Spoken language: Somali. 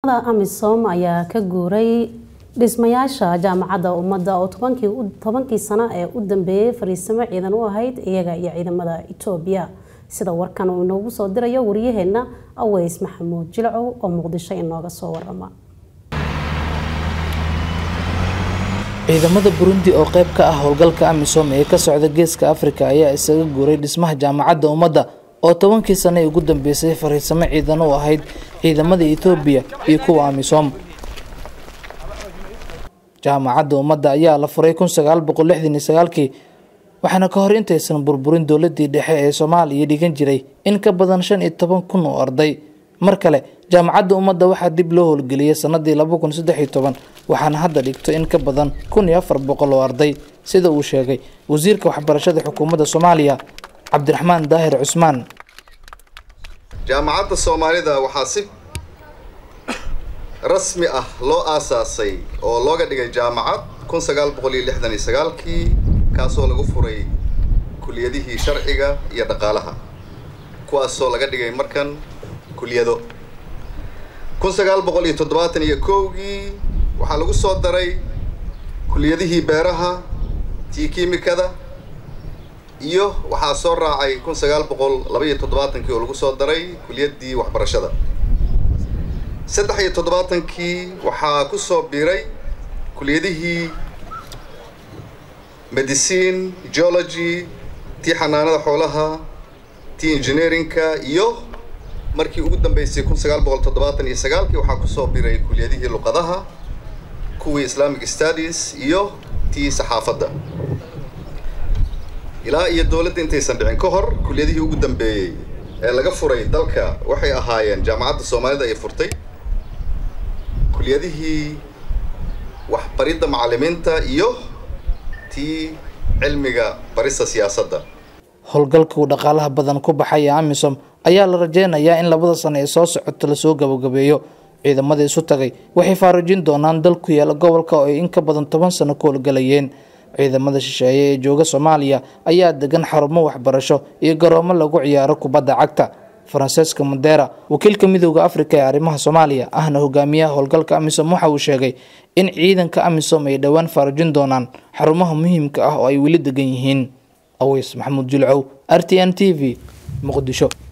amisom ayaa ka guuray dhismayaasha jaamacadda ummadda oo tobankii sano ee u dambeeyey fariisimo ciidan u ahayd iyaga iyo ciidamada etoobiya sida warkan uu inoogu soo dirayo waryaheena aweys maxamuud jilcow oo muqdisho inooga soo warama ciidamada burundi oo qayb ka ah howlgalka amisom ee ka socda geeska afrika ayaa isaga guuray dhismaha jaamacadda ummadda oo tobankii sano ee ugu dambeysay fariisamo ciidan u ahayd ciidamada etoobiya iyo kuwa amisom jaamacadda ummadda ayaa la furay kun sagaal boqol lixdan iyo sagaalkii waxaana ka hor intaysan burburin dowladii dhexe ee soomaaliya dhigan jiray in ka badan shan iyo toban kun oo arday mar kale jaamacadda ummadda waxaa dib loo howlgeliyay sanadii laba kun saddex iyo toban waxaana hadda dhigto in ka badan kun iyo afar boqol oo arday sida uu sheegay wasiirka waxbarashada xukuumadda soomaaliya cabdiraxmaan daahir cusmaan jaamacadda soomaalida waxaa si rasmi ah loo aasaasay oo looga dhigay jaamacad kun sagaal boqol iyo lixdan iyo sagaalkii kaasoo lagu furay kuliyadihii sharciga iyo dhaqaalaha kuwaasoo laga dhigay markan kuliyado kun sagaal boqol iyo toddobaatan iyo kowgii waxaa lagu soo daray kuliyadihii beeraha tii kiimikada iyo waxaa soo raacay kun sagaal boqol laba iyo toddobaatankii oo lagu soo daray kuliyaddii waxbarashada saddex iyo toddobaatankii waxaa ku soo biiray kuliyadihii medicine geology tii xanaanada xoolaha tii engineeringka iyo markii ugu dambeysay kun sagaal boqol toddobaatan iyo sagaalkii waxaa kusoo biiray kuliyadihii luqadaha kuwii islamic studies iyo tii saxaafadda ilaa iyo dowladda intaysan dhicin ka hor kuliyadihii ugu dambeeyey ee laga furay dalka waxay ahaayeen jaamacadda soomaalida ay furtay kuliyadihii waxbaridda macallimiinta iyo tii cilmiga barista siyaasadda howlgalka uu dhaqaalaha badan ku baxay ee amisom ayaa la rajeynayaa in labada sano ee soo socota lasoo gabagabeeyo ciidamada isu tagay waxay faarujin doonaan dal ku yaala gobolka oo ay in ka badan toban sano ku howlgalayeen ciidamada shisheeye ee jooga soomaaliya ayaa degan xarumo waxbarasho iyo garoomo lagu ciyaaro kubadda cagta faranseska mandera wakiilka midooda afrika ee arrimaha soomaaliya ahna hogaamiyaha howlgalka amisom waxa uu sheegay in ciidanka amisom ay dhowaan faarujin doonaan xarumaha muhiimka ah oo ay weli degan yihiin aweys maxamuud julcow r t n t v muqdisho